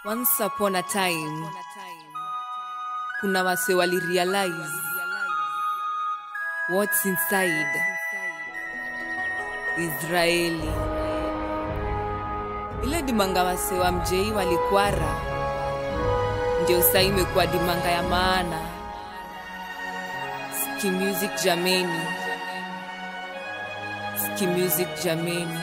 Once upon a time, kuna wase wali realize what's inside Israeli. Ile dimanga wase wa mjei walikwara, ndio saa imekuwa dimanga ya maana. Ski music jameni, ski music jameni.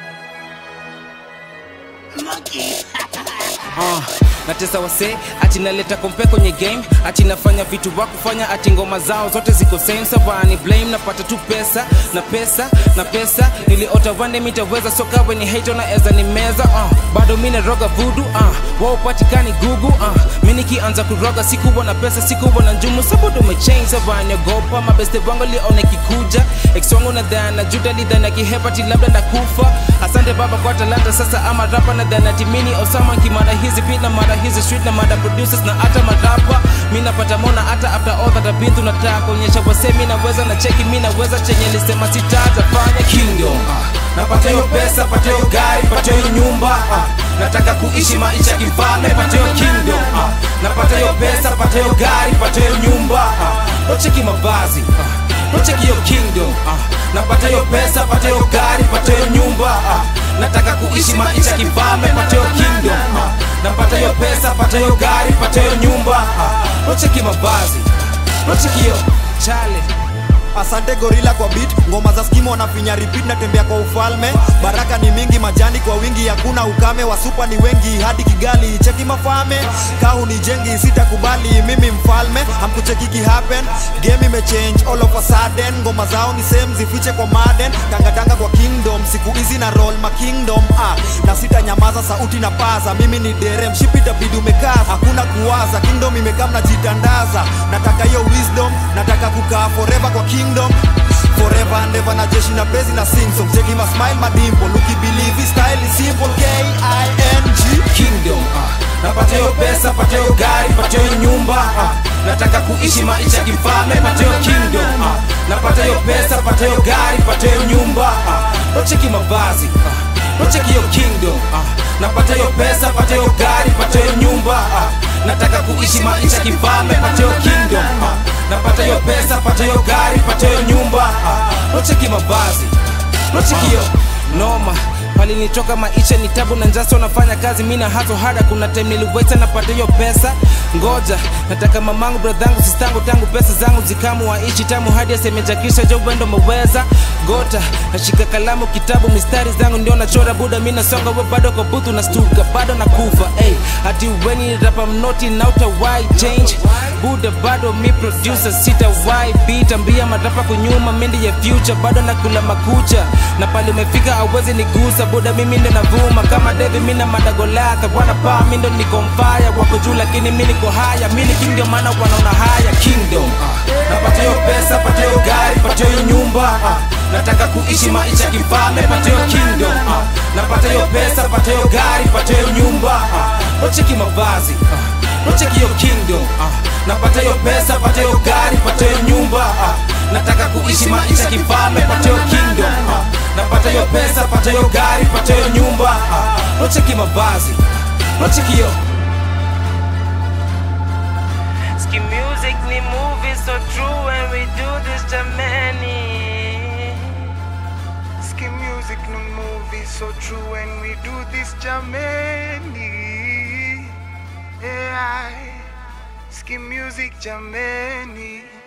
uh, natesa wase ati naleta kompe kwenye game ati nafanya vitu wa kufanya ati ngoma zao zote ziko same savani blame napata tu pesa na pesa na pesa niliota wande mitaweza soka weni hate na eza ni meza uh, bado mi naroga vudu uh, wao patikani gugu uh, mi nikianza kuroga sikuwa na pesa sikuwa na njumu sabudu umechange savani ogopa mabeste wangu lione kikuja ex wangu na dhana juda lidhana kihepati labda ndakufa asante baba kwa talanta sasa ama rapa na dhana timini osama kimada hizi beat na mada hizi street na mada producers na hata marapa mi napata mona hata after all that I've been through nataka kuonyesha wase mi naweza na cheki mi naweza chenye lisema sitatafanya kingdom ah. napata hiyo pesa pata hiyo gari pata hiyo nyumba ah. nataka kuishi maisha kifalme pata hiyo kingdom ah. napata hiyo pesa pata hiyo gari pata hiyo nyumba ah. ocheki mavazi ah. ocheki hiyo kingdom ah. napata hiyo pesa pata hiyo gari pata hiyo nyumba ah. nataka kuishi maisha kifalme pata hiyo kingdom ah. napata hiyo pesa pata hiyo gari pata hiyo nyumba ah. ocheki mavazi ocheki hiyo chale asante gorila kwa beat ngoma za skimo wanafinya repeat natembea kwa ufalme baraka ni mingi majani kwa wingi hakuna ukame wasupa ni wengi hadi kigali cheki mafame kau ni jengi sitakubali mimi mfalme hamkuchekiki happen game imechange all of a sudden ngoma zao ni same zifiche kwa maden tangatanga kwa kingdom siku hizi na roll ma kingdom ah, na sitanyamaza sauti na paza mimi ni derem shipitabidi umekaza hakuna kuwaza kingdom imekaa mnajitandaza nataka hiyo wisdom nataka kukaa forever kwa kingdom forever and ever na jeshi na bezi na sing song cheki ma smile madimpo luki believe style is simple k i n g kingdom ah. napata hiyo pesa pata hiyo gari pata hiyo nyumba ah. nataka kuishi maisha kifalme pata hiyo kingdom ah. napata hiyo pesa pata hiyo gari pata hiyo nyumba ah. ocheki mavazi ah. ocheki hiyo kingdom ah. napata hiyo pesa pata hiyo gari pata hiyo nyumba ah. nataka kuishi maisha kifalme pata hiyo kingdom ah. napata hiyo pesa pata hiyo gari pata hiyo nyumba ah. ocheki mavazi ocheki hiyo noma palinitoka maisha ni tabu na njasa unafanya kazi mi na haso hada kuna time niliweta napata hiyo pesa ngoja nataka mamangu bradhangu sistangu tangu pesa zangu zikamu waishi tamu hadi asemejakisha jo wendo meweza gota nashika kalamu kitabu mistari zangu ndio nachora buda mi nasonga we bado kwa buthu na stuka bado na kufa hey, hati weni rapa mnoti nauta why change buda bado mi producer sita why beat ambia marapa kunyuma mindi ya future bado nakula makucha na pale umefika awezi nigusa buda mimi ndo navuma kama devi mina madagolaka bwana paa mi ndo niko mbaya wako juu lakini mi niko haya mi ni king ndio maana wanaona haya kingdom ah. napata hiyo pesa pata hiyo gari pata hiyo nyumba ah. nataka kuishi maisha kifalme pata hiyo kingdom ah. napata hiyo pesa pata hiyo gari pata hiyo nyumba ah. ocheki mavazi ah. ocheki hiyo kingdom ah. napata hiyo pesa pata hiyo gari pata hiyo nyumba ah. nataka kuishi maisha kifalme pata hiyo kingdom ah. napata hiyo pesa pata hiyo gari pata hiyo nyumba ah. ocheki mavazi ocheki hiyo Ski music ni movie so true when we do this jamani. Ski music no movie so true when we do this jamani. Yeah, ski music jamani.